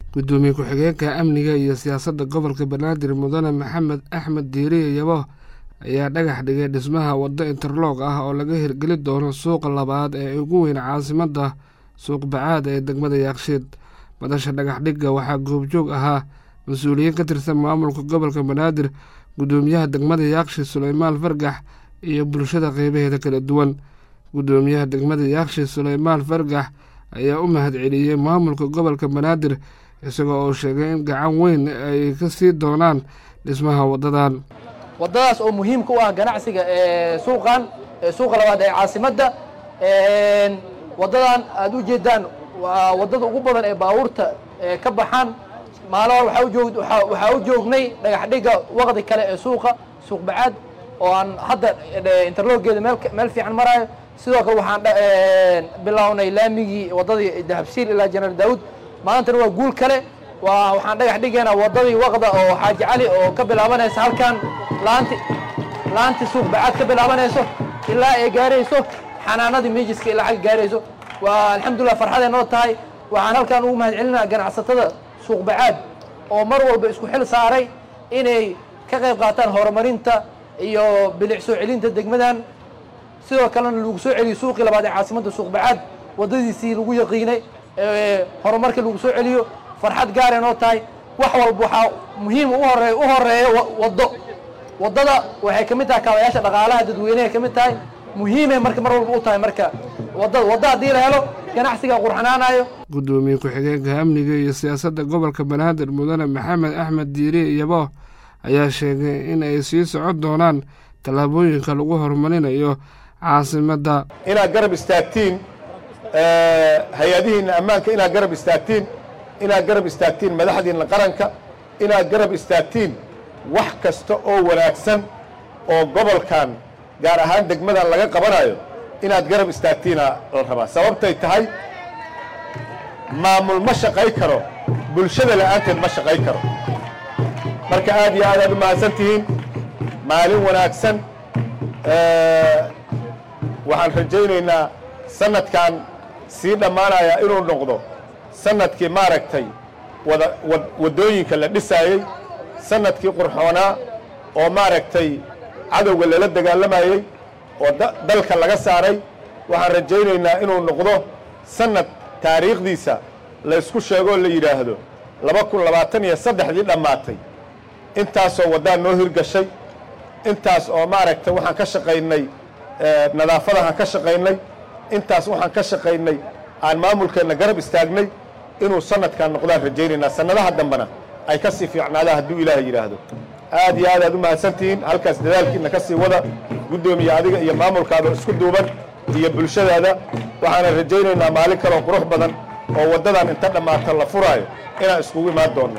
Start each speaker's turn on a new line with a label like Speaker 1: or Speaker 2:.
Speaker 1: gudoomiye ku-xigeenka amniga iyo siyaasadda gobolka banaadir mudane maxamed axmed diiriye yabo ayaa dhagax dhigay dhismaha waddo interloog ah oo laga hirgeli doono suuqa labaad ee ugu weyn caasimadda suuq bacaad ee degmada yaakshiid madasha dhagax dhigga waxaa goobjoog ahaa mas-uuliyiin ka tirsan maamulka gobolka banaadir gudoomiyaha degmada yaakshiid suleymaan fargax iyo bulshada qeybaheeda kala duwan gudoomiyaha degmada yaakshiid suleymaan fargax ayaa u mahad celiyey maamulka gobolka banaadir isagoo oo sheegay in gacan weyn ay ka sii doonaan dhismaha waddadan
Speaker 2: waddadaas oo muhiimka u ah ganacsiga ee suuqan ee suuqa labaad ee caasimadda waddadan aada u jeedaan waa waddada ugu badan ee baabuurta ka baxaan maalin hor waxaa u joognay dhagax dhigga waqdi kale ee suuqa suuq bacaad oo aan hadda interloogeeda meel fiican maraayo sidoo kale waxaan bilownay laamigii waddadii dahabsiil ilaa jenaraal daawud maantana waa guul kale waa waxaan dhagax dhigaynaa waddadii waqda oo xaaji cali oo ka bilaabanaysa halkan laanti laanti suuq bacaad ka bilaabanayso ilaa ay gaarayso xanaanadii miijiska ilaa xagga gaarayso waa alxamdulillah farxaday noo tahay waxaan halkan ugu mahad celinaa ganacsatada suuq bacaad oo mar walba isku xil saaray inay ka qayb qaataan horumarinta iyo bilic soo celinta degmadan sidoo kalena lagu soo celiyo suuqii labaad ee caasimadda suuq bacaad waddadiisii lagu yaqiinay horumarkii lagu soo celiyo farxad gaaray noo tahay wax walba waxaa muhiim u horeey u horeeya waddo waddada waxay ka mid tahay kaabayaasha dhaqaalaha dadweynehay ka mid tahay muhiimay marka mar walba u tahay marka waddada waddo haddii la helo ganacsiga qurxanaanayo
Speaker 1: gudoomiye ku-xigeenka amniga iyo siyaasadda gobolka banaadir mudane maxamed axmed diiriye iyabo ayaa sheegay in ay sii socon doonaan tallaabooyinka lagu horumarinayo caasimadda
Speaker 3: inaad garab istaagtiin hay-adihiinna ammaanka inaad garab istaagtiin inaad garab istaagtiin madaxdiinna qaranka inaad garab istaagtiin wax kasta oo wanaagsan oo gobolkan gaar ahaan degmadan laga qabanayo inaad garab istaagtiina la rabaa sababtay tahay maamul ma shaqay karo bulshada la'aanteed ma shaqay karo marka aad iyo aad aad u mahadsan tihiin maalin wanaagsan waxaan rajaynaynaa sanadkan sii dhammaanaya inuu noqdo sanadkii maaragtay wada waddooyinka la dhisaayey sanadkii qurxoonaa oo maaragtay cadowga lala dagaalamayey oo dalka laga saaray waxaan rajaynaynaa inuu noqdo sanad taariikhdiisa laysku sheegoo la yidhaahdo laba kun labaatan iyo saddexdii dhammaatay intaasoo waddaan noo hirgashay intaas oo maaragtay waxaan ka shaqaynay nadaafadahaan ka shaqaynay intaas waxaan ka shaqaynay aan maamulkeenna garab istaagnay inuu sanadkan noqdaan rajaynaynaa sannadaha dambena ay ka sii fiicnaadaan hadduu ilaaha yidhaahdo aad iyo aad aad u mahadsantihiin halkaas dadaalkiina ka sii wada guddoomiye adiga iyo maamulkaada isku duuban iyo bulshadaada waxaana rajaynaynaa maalin kaloo qurux badan oo waddadan inta dhammaata la furaayo inaan iskugu imaan doonno